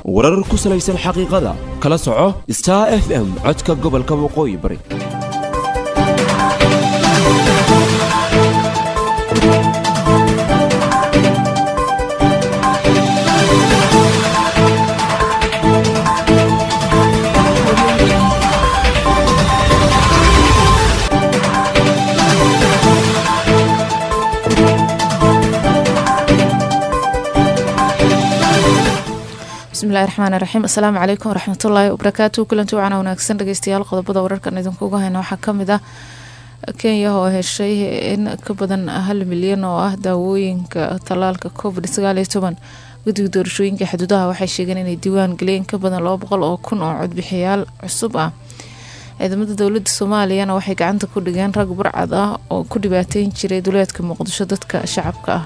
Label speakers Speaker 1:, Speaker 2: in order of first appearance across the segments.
Speaker 1: warar ku salaysan xaqiiqada kala soco star f m codka gobolka waqooyi bari
Speaker 2: bismillahi raxmaan raxiim asalaamu calaykum waraxmatullaahi wabarakaatu kulanti wacana wanaagsan dhegeystayaal qodobada wararkan idinkuga hayna waxaa kamid ah kenya oo heshay in ka badan hal milyan oo ah daawooyinka tallaalka covid sagaaliyo toban guddiga doorashooyinka xuduudaha waxay sheegeen inay diiwaan geliyeen ka badan laba boqol oo kun oo codbixiyaal cusub ah ciidamada dowlada soomaaliyana waxay gacanta ku dhigeen rag burcad ah oo ku dhibaateyn jiray duleedka muqdisho dadka shacabka ah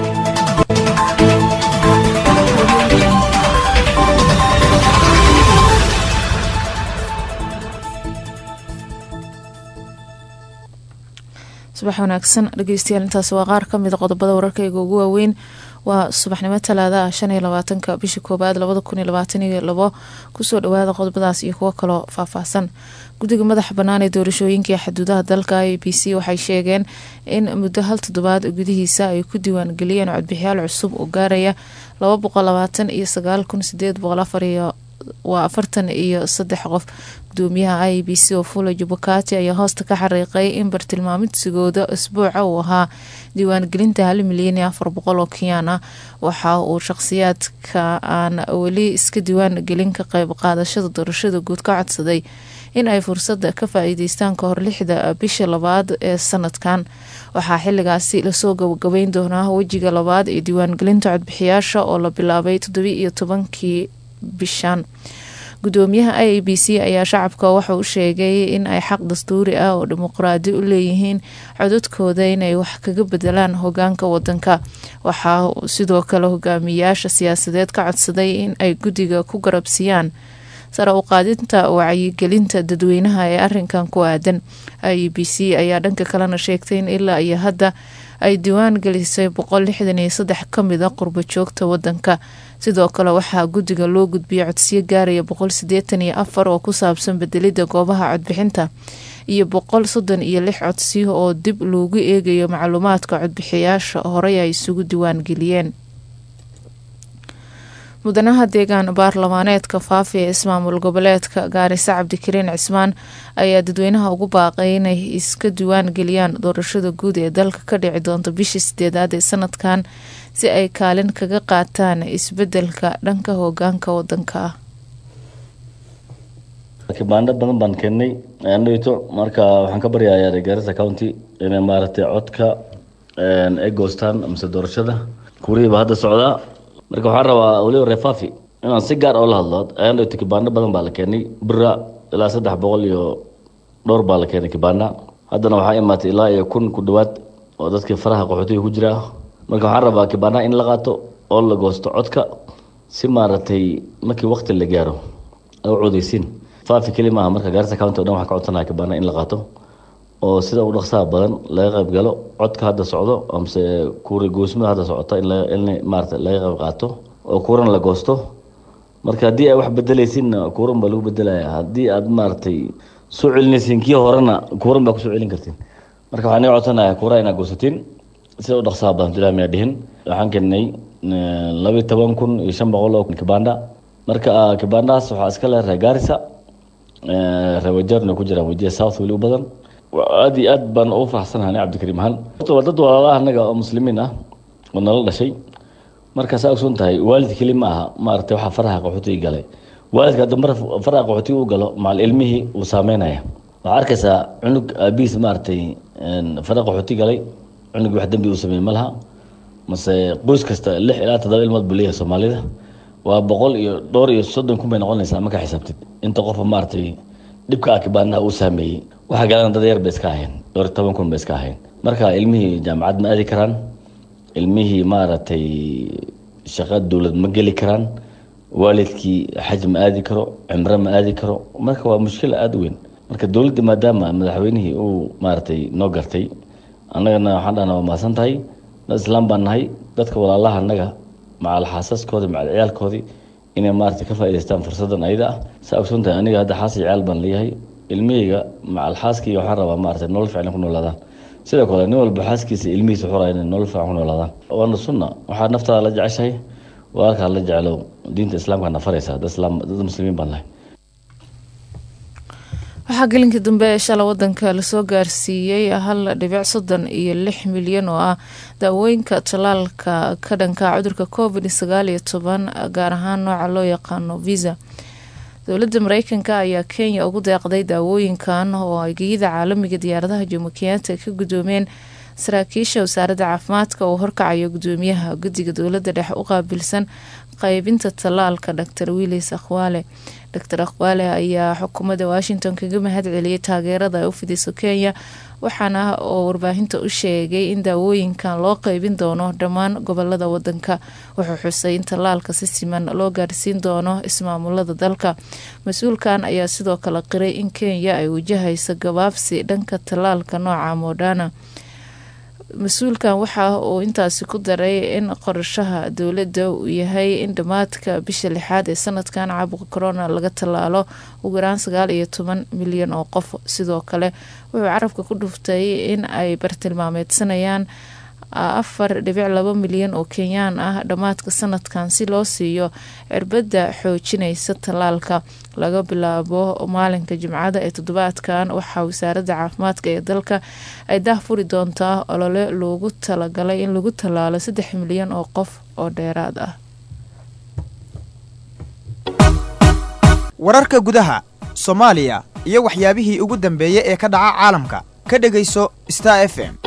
Speaker 2: subax wanaagsan dhegeystayaal intaas waa qaar kamid a qodobada wararkayga ugu waaweyn waa subaxnimo talaada ah shan iyo labaatanka bisha koobaad labada kun iyo labaatan iyo labo kusoo dhawaada qodobadaas iyo kuwo kaloo faahfaahsan guddiga madaxa bannaan ee doorashooyinkai xuduudaha dalka i b c waxay sheegeen in muddo hal toddobaad gudihiisa ay ku diiwaan geliyeen codbixiyaal cusub oo gaaraya laba boqol labaatan iyo sagaal kun sideed boqol afar iyo waa afartan iyo saddex qof gudoomiyaha i b c oo fula jubakati ayaa hoosta ka xariiqay in bartilmaamidsigooda isbuuca uu ahaa diiwaangelinta hal milyan iyo afar boqol oo kenyaan ah waxa uu shaqhsiyaadka aan weli iska diiwaan gelin ka qeyb qaadashada doorashada guud ka codsaday in ay fursadda ka faa-iideystaan kahor lixda bisha labaad ee sanadkan waxaa xiligaasi lasoo gabagabeyn doonaa wejiga labaad ee diiwaangelinta codbixiyaasha oo la bilaabay toddobi iyo tobankii bishan gudoomiyaha i a b c ayaa shacabka wuxuu u sheegay in ay xaq dastuuri ah oo dimuqraadi u leeyihiin codadkooda inay wax kaga bedelaan hogaanka wadanka waxaa sidoo kale hogaamiyaasha siyaasadeed ka codsaday in ay guddiga ku garabsiiyaan sare u qaadinta wacyigelinta dadweynaha ee arinkan ku aadan i b c ayaa dhanka kalena sheegtay in ilaa iyo hadda ay diiwaan gelisay boqol lixdan iyo saddex kamid a qurbo joogta wadanka sidoo kale waxaa guddiga loo gudbiyay codsiyo gaaraya boqol sideetan iyo afar oo ku saabsan bedelida goobaha codbixinta iyo boqol soddon iyo lix codsiyo oo dib loogu eegayo macluumaadka codbixiyaasha horey ay isugu diiwaan geliyeen mudanaha deegaan baarlamaaneedka faafi ee ismaamul goboleedka gaarisa cabdikariin cismaan ayaa dadweynaha ugu baaqay inay iska diiwaan geliyaan doorashada guud ee dalka ka dhici doonta bishii sideedaad ee sanadkan si ay kaalin kaga qaataan isbedelka dhanka hogaanka wadanka ah
Speaker 3: kibaandho badan baan keennay andhito marka waxaan ka baryayaa garissa county inay maaragtay codka ay goostaan mise doorashada kurihiiba hadda socdaa marka waxaan rabaa waliba reefafi inaan si gaar oo la hadlo andhito kibaandho badan baa la keenay bira ilaa saddex boqol iyo dhowr baa la keenay kibaandha haddana waxaa imaatay ilaa iyo kun ku dhawaad oo dadkii faraha qaxootiga ku jira marka waxaan rabaa kibaandhaha in la qaato oo la goosto codka si maaragtay markii wakti la gaaro u codeysiin faafi keli maaha marka gaarisa county o dhan waxaan ka codsanaya kibaandhaha in la qaato oo sida u dhaqsaha badan laga qayb galo codka hadda socdo amase kuuri goosmada hadda socota in maarata laga qayb qaato oo kuuran la goosto marka haddii ay wax bedelaysiinna kuuran baa lagu bedelaya haddii aad maaragtay soo celinaysiin kii horena kuuran baa kusoo celin kartiin marka waxaan iga codsanaya kuuraha inaad goosatiin sida u dhaqsaha badan ilaa miyaa dhihin waxaan keenay labiyi toban kun iyo shan boqol oo kibaandha marka kibaandhahaas waxaa iska leh reer gaarisa reewajaarna ku jiraan wajiya south weli u badan aad iyo aad baan ugu faraxsanahay ani cabdikariim ahaan waa dad walaalaha annaga oo muslimiin ah oo nala dhashay marka saa ogsoon tahay waalid keli ma aha maaragtay waxaa faraha qaxootiga galay waalidka hadda mar faraha qaxootiga u galo macal ilmihii uu saameynaya waxaa arkaysaa cunug aabihiis maaragtay faraha qaxooti galay cunugii wax dembi uu sameeyey ma laha mase qoys kasta lix ilaa toddoba ilmood buu leeyahay soomaalida waa boqol iyo dhowr iyo soddon kun bay noqonaysaa markaa xisaabtid inta qofa maaragtay dhibka akibaanaha uu saameeyey waxaa galan dad yar bay iska ahayn dhowr iyo toban kun bay iska ahayn marka ilmihii jaamacad ma aadi karaan ilmihii maaragtay shaqo dowlad ma geli karaan waalidkii xaj ma aadi karo cimro ma aadi karo marka waa mushkila aada u weyn marka dowladda maadaama madaxweynihii uu maaragtay noo gartay annagana waxaan dhahna waa mahadsan tahay dad islaam baan nahay dadka walaalaha annaga macal xaasaskoodii macal ciyaalkoodii inay maarata ka faa'idaystaan fursaddan ayada ah saa ogsoon tahay aniga hadda xaas iyo ciyaal baan leeyahay ilmihayga macal xaaskii waxaan rabaa maarata nolol fiican ku noolaadaan sidoo kale nin walba xaaskiisa ilmihiisa wuxuu rabaa inay nolol fiican ku noolaadaan waana sunna waxaad naftaada la jeceshahay walaalkaa la jeclow diinta islaamka na faraysa dad islaam dad muslimiin baan nahay
Speaker 2: waxaa gelinkii dambe ee shala wadanka lasoo gaarsiiyey hal dhibic soddon iyo lix milyan oo ah daawooyinka tallaalka ka dhanka cudurka covid sagaal iyo toban gaar ahaan nooca loo yaqaano visa dowladda mareykanka ayaa kenya ugu deeqday daawooyinkan oo ay geyada caalamiga diyaaradaha jomo kenyatta ka guddoomeen saraakiisha wasaaradda caafimaadka oo horkacayo gudoomiyaha guddiga dowladda dhexe u qaabilsan qaybinta tallaalka dor willis akhwaale dor akhwaale ayaa xukuumadda washington kaga mahad celiyay taageerada ay u fidiso kenya waxaana oo warbaahinta u sheegay in daawooyinkan loo qeybin doono dhammaan gobolada wadanka wuxuu xusay in tallaalka si siman loo gaarsiin doono ismaamulada dalka mas-uulkan ayaa sidoo kale qiray in kenya ay wajahayso gabaabsi dhanka tallaalka nooca modana mas-uulkan waxa uu intaasi ku daray in qorashaha dowladda uu yahay in dhammaadka bisha lixaad ee sanadkan caabuqa corona laga tallaalo ugu yaraan sagaal iyo toban milyan oo qof sidoo kale wuxuu carabka ku dhuftay in ay bartilmaameedsanayaan afar dhibic laba milyan oo kenyaan ah dhammaadka sanadkan si loo siiyo cirbadda xoojinaysa tallaalka laga bilaabo maalinka jimcada ee toddobaadkan waxaa wasaaradda caafimaadka ee dalka ay dah furi doontaa olole loogu talagalay in lagu tallaalo saddex milyan oo qof oo dheeraad ah
Speaker 4: wararka gudaha soomaaliya iyo waxyaabihii ugu dambeeyey ee ka dhaca caalamka ka dhegayso star f m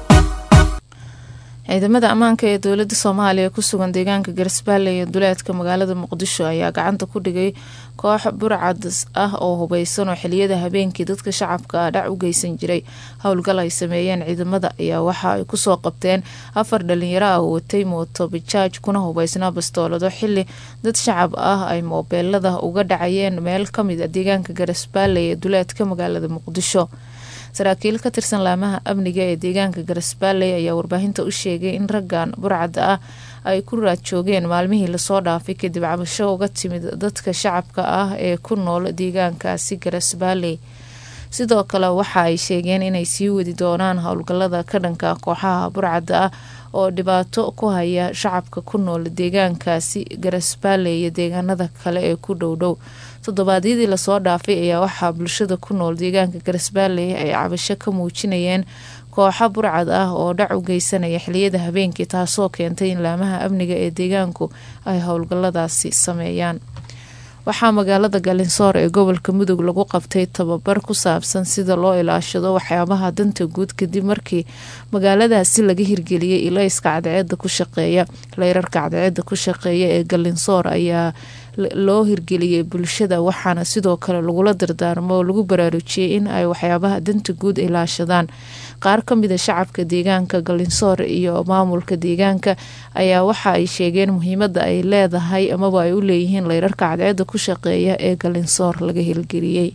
Speaker 2: ciidamada ammaanka ee dowladda soomaaliya ku sugan deegaanka garsbaale ee duleedka magaalada muqdisho ayaa gacanta ku dhigay koox burcad ah oo hubeysan oo xiliyada habeenkii dadka shacabka ah dhac u geysan jiray howlgal ay sameeyeen ciidamada ayaa waxa ay kusoo qabteen afar dhalinyaro ah oo watay mooto bajaaj kuna hubeysnaa bastoolado xili dad shacab ah ay moobeelada uga dhacayeen meel kamid a deegaanka garsbaale ee duleedka magaalada muqdisho saraakiil ka tirsan laamaha amniga ee deegaanka garasbaaley ayaa warbaahinta u sheegay in raggan burcadda ah ay ku raad joogeen maalmihii lasoo dhaafay kadib cabasho uga timid dadka shacabka ah ee ku nool deegaankaasi garasbaaley sidoo kale waxa ay sheegeen inay sii wadi doonaan howlgalada ka dhanka kooxaha burcadda ah oo dhibaato ku haya shacabka ku nool deegaankaasi garasbaaley iyo deegaanada kale ee ku dhowdhow toddobaadyadii lasoo dhaafay ayaa waxaa bulshada ku nool deegaanka garasbaaley ay cabasho ka muujinayeen kooxo burcad ah oo dhac u geysanaya xiliyada habeenkii taasoo keentay in laamaha amniga ee deegaanku ay howlgaladaasi sameeyaan waxaa magaalada galinsoor ee gobolka mudug lagu qabtay tababar ku saabsan sida loo ilaashado waxyaabaha danta guud kadib markii magaaladaasi laga hirgeliyay ilayska cadceeda ku shaqeeya leyrarka cadceeda ku shaqeeya ee galinsoor ayaa loo hirgeliyay bulshada waxaana sidoo kale lagula dardaarmo oo lagu baraarujiyey in ay waxyaabaha danta guud ilaashadaan qaar ka mida shacabka deegaanka galinsoor iyo maamulka deegaanka ayaa waxa ay sheegeen muhiimada ay leedahay amaba ay u leeyihiin leyrarka cadceeda ku shaqeeya ee galinsoor laga hirgeliyey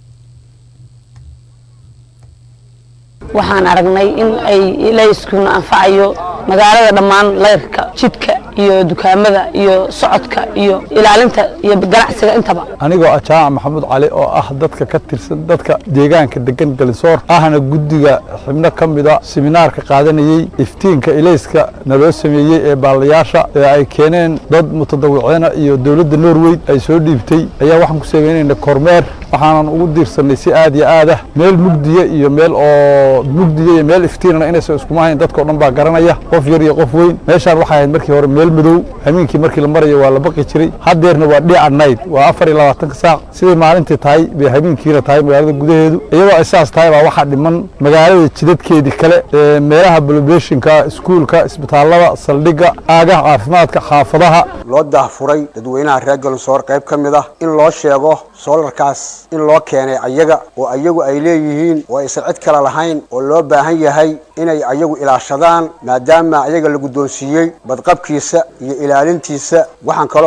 Speaker 5: waxaan aragnay in ay ilayskuna anfacayo magaalada dhammaan leyrka jidka iyo dukaamada iyo socodka iyo ilaalinta iyo ganacsiga intaba
Speaker 6: anigoo ah jaamac maxamuud cali oo ah dadka ka tirsan dadka deegaanka degan galinsoor ahna guddiga xibno ka mida siminaarka qaadanayey iftiinka ilayska naloo sameeyey ee baalayaasha ee ay keeneen dad mutadawiciina iyo dowladda norway ay soo dhiibtay ayaa waxaan ku sameynayna kormeer waxaanan ugu diirsanay si aad iyo aad ah meel mugdiya iyo meel oo mugdiya iyo meel iftiinana inaysan iskuma hayn dadkao dhan baa garanaya qof yar iyo qof weyn meeshaan waxay ahayd markii hore meel madow habeenkii markii la marayo waa la baqi jiray haddeerna waa dhiica nayd waa afar iyo labaatanka saac siday maalintii tahay bay habeenkiina tahay magaalada gudaheedu iyadoo ay saas tahay baa waxaa dhiman magaalada jidadkeedii kale ee meelaha bolobeshinka iskuulka isbitaallada saldhigga aagaha caafimaadka xaafadaha
Speaker 7: loo daahfuray dadweynaha reer galinsoor qayb ka mid ah in loo sheego soolarkaas in loo keenay ayaga oo ayagu ay leeyihiin oo aysan cid kale lahayn oo loo baahan yahay inay ayagu ilaashadaan maadaama ayaga la guddoonsiiyey badqabkiisa iyo ilaalintiisa waxaan kaloo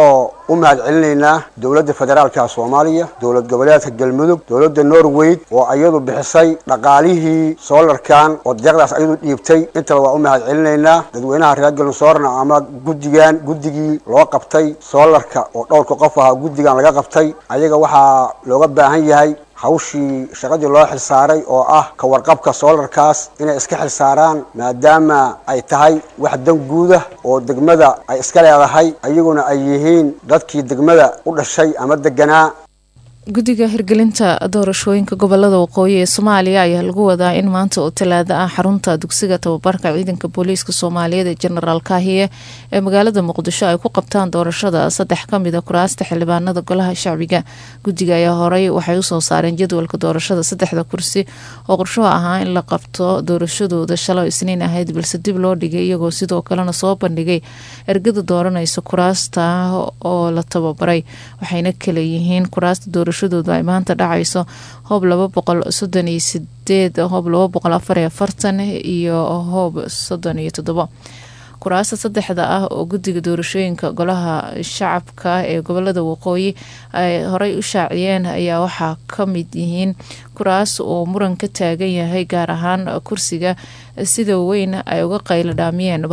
Speaker 7: u mahad celinaynaa dowladda federaalka soomaaliya dowlad goboleedka galmudug dowladda norweyd oo iyadu bixisay dhaqaalihii soolarkan oo deeqdaas iyadu dhiibtay intaba waa u mahad celinaynaa dadweynaha reer galmusoorna ama guddigan guddigii loo qabtay soolarka oo dhowrka qof ahaa guddigan laga qabtay ayaga waxaa looga baahan yahay hawshii shaqadii loo xilsaaray oo ah ka warqabka soolarkaas inay iska xilsaaraan maadaama ay tahay wax dan guuda oo degmada ay iska leedahay ayaguna ay yihiin dadkii degmada u dhashay ama deganaa
Speaker 2: guddiga hirgelinta doorashooyinka gobolada waqooyi ee soomaaliya ayaa lagu wadaa in maanta oo talaada ah xarunta dugsiga tababarka ciidanka booliiska soomaaliyeed ee jenaraal kaahiye ee magaalada muqdisho ay ku qabtaan doorashada saddex kamid a kuraasta xildhibaanada golaha shacbiga guddiga ayaa horey waxay usoo saareen jadwalka doorashada saddexda kursi oo qorshuhu ahaa in la qabto doorashadooda shalo isniin ahayd balse dib loo dhigay iyagoo sidoo kalena soo bandhigay ergada dooranaysa kuraasta oo la tababaray waxayna kala yihiin kuraasta doorashadoodu ay maanta dhacayso hoob laba boqol soddon iyo sideed hoob laba boqol afar iyo afartan iyo hoob soddon iyo toddobo kuraasta saddexda ah oo guddiga doorashooyinka golaha shacabka ee gobolada waqooyi ay horey u shaaciyeen ayaa waxaa ka mid yihiin kuraas oo muran ka taagan yahay gaar ahaan kursiga sida weyn ay uga qaylo dhaamiyeen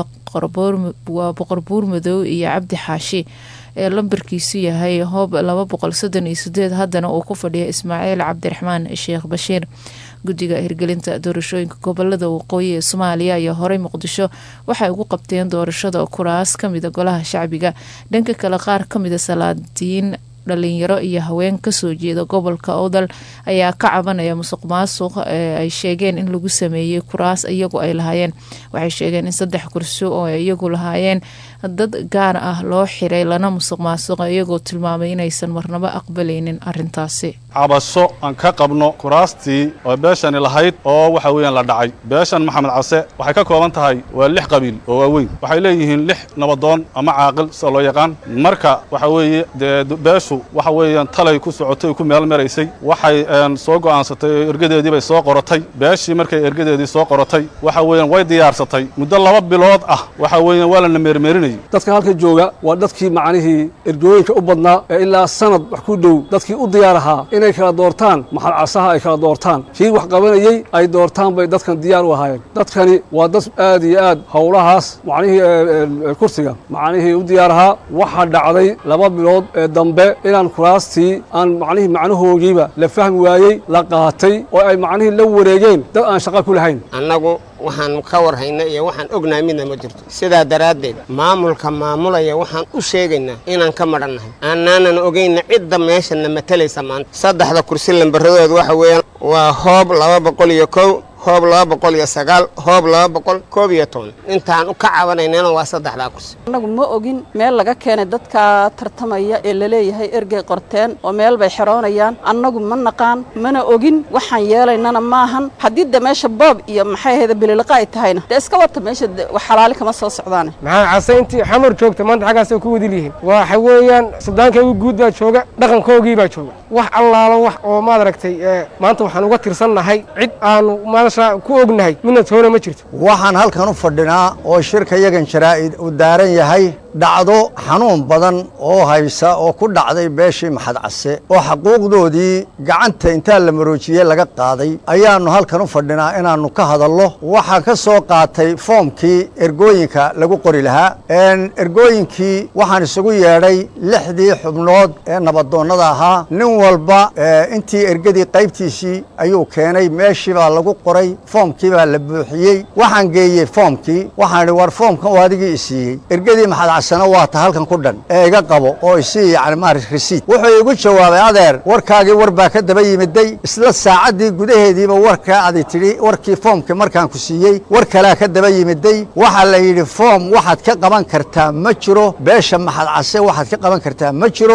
Speaker 2: waa boqor buur madow iyo cabdi xaashi ee lambarkiisu yahay hoob laba boqol soddon iyo sideed haddana uu ku fadhiya ismaaciil cabdiraxmaan sheekh bashiir guddiga hirgelinta doorashooyinka gobolada waqooyi ee soomaaliya ayaa horey muqdisho waxay ugu qabteen doorashada kuraas kamida golaha shacbiga dhanka kale qaar kamida salaadiin dhalinyaro iyo haween kasoo jeeda gobolka owdal ayaa ka cabanaya musuq maasuq ee ay sheegeen in lagu sameeyey kuraas iyagu ay lahaayeen waxay sheegeen in saddex kursi oo ay iyagu lahaayeen dad gaar ah loo xiray lana musuq maasuqa iyagoo tilmaamay inaysan marnaba aqbalaynin arintaasi
Speaker 8: cabasho aan ka qabno kuraastii oo beeshani lahayd oo waxa weeyaan la dhacay beeshan maxamed case waxay ka kooban tahay waa lix qabiil oo waaweyn waxay leeyihiin lix nabadoon ama caaqil sida loo yaqaan marka waxa weeye dee beeshu waxa weeyaan talay ku socotay ku meel maraysay waxay soo go'aansatay ergadeedii bay soo qoratay beeshii markay ergadeedii soo qoratay waxa weeyaan way diyaarsatay muddo laba bilood ah waxa weeyaan waa lana meermeerinayay
Speaker 9: dadka halka jooga waa dadkii macnihii ergooyinka u badnaa ee ilaa sanad wax ku dhow dadkii u diyaar ahaa inay kala doortaan maxal casaha ay kala doortaan kii wax qabanayey ay doortaan bay dadkan diyaar u ahaayeen dadkani waa dad aad iyo aad howlahaas macnihii kursiga macnihii u diyaar ahaa waxaa dhacday laba bilood ee dambe inaan kuraastii aan macnihii macnahoogiiba la fahmi waayey la qaatay oo ay macnihii la wareegeen dad aan shaqa ku lahayn
Speaker 10: annagu waxaan ka warhaynaa iyo waxaan ognahay midna ma jirto sidaa daraaddeed maamulka maamulaya waxaan u sheegaynaa inaan ka madhannahay aanaanan ogayna cidda meeshana matalaysa maanta saddexda kursi lambaradooda waxa weeyaan waa hoob laba boqol iyo kow hoob laba boqol iyo sagaal hoob laba boqol koob iyo toban intaan u ka cabanaynana waa saddexdaa kursi
Speaker 11: annagu ma ogin meel laga keenay dadka tartamaya ee laleeyahay ergey qorteen oo meel bay xeroonayaan annagu ma naqaan mana ogin waxaan yeelaynana maahan haddii de meesha boob iyo maxay ahayda bililiqa ay tahayna dee iska wata meesha xalaali kama soo socdaane
Speaker 12: maxaa case intii xamar joogta maanta xaggaasay ku wadil yihiin waxa weeyaan suldaankaygu guud baa jooga dhaqankoogii baa jooga wax allaalo wax oo maad aragtay maanta waxaan uga tirsannahay cid aanu ku ognahay midna toona ma jirto
Speaker 13: waxaan halkan u fadhinaa oo shirka yagan jaraa'id uu daaran yahay dhacdo xanuun badan oo haysa oo ku dhacday beeshii maxad case oo xaquuqdoodii gacanta intaa la maroojiyey laga qaaday ayaannu halkan u fadhinaa inaannu ka hadallo waxaan ka soo qaatay foomkii ergooyinka lagu qori lahaa ergooyinkii waxaan isugu yeedhay lixdii xubnood ee nabadoonnada ahaa nin walba intii ergadii qaybtiisii ayuu keenay meeshii baa lagu qoray foomkii baa la buuxiyey waxaan geeyey foomkii waxaan idhi war foomkan oo adigii isiiyey ergadii maxad casana waa ta halkan ku dhan ee iga qabo oo isii yani maarata risiid wuxuu igu jawaabay adeer warkaagii war baa ka daba yimiday isla saacaddii gudaheediiba warkaa adi tidhi warkii foomkii markaan ku siiyey war kalea ka daba yimiday waxaa la yidhi foom waxaad ka qaban kartaa ma jiro beesha maxad case waxaad ka qaban kartaa ma jiro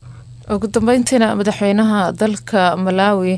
Speaker 2: ugu dambeyntiina madaxweynaha dalka malaawi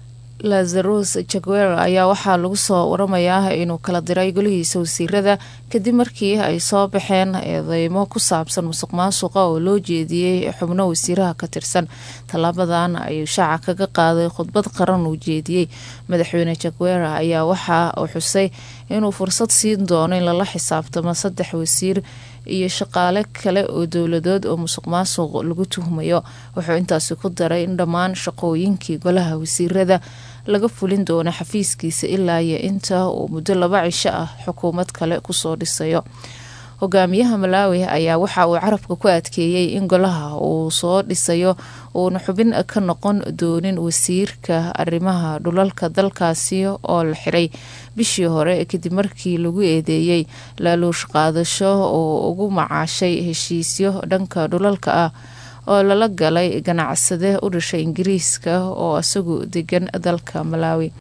Speaker 2: lazarus jaguer ayaa waxaa lagu soo waramayaa inuu kala diray golihiisa wasiirada kadib markii ay soo baxeen eedeymo ku saabsan musuq maasuqa oo loo jeediyey xubno wasiiraha ka tirsan tallaabadan ayuu shaaca kaga qaaday khudbad qaran uu jeediyey madaxweyne jaguer ayaa waxa uu xusay inuu fursad siin doono in lala xisaabtamo saddex wasiir iyo shaqaale kale oo dowladood oo musuq maasuq lagu tuhmayo wuxuu intaasi ku daray in dhammaan shaqooyinkii golaha wasiirada laga fulin doono xafiiskiisa ilaa iyo inta uu muddo laba cisho ah xukuumad kale kusoo dhisayo hogaamiyaha malaawi ayaa waxa uu carabka ku adkeeyey in golaha uu soo dhisayo uuna xubin ka noqon doonin wasiirka arrimaha dhulalka dalkaasi oo la xiray bishii hore kadib markii lagu eedeeyey laaluush qaadasho oo ugu macaashay heshiisyo dhanka dhulalka ah oo lala galay ganacsade u dhashay ingiriiska oo isagu degan dalka malaawi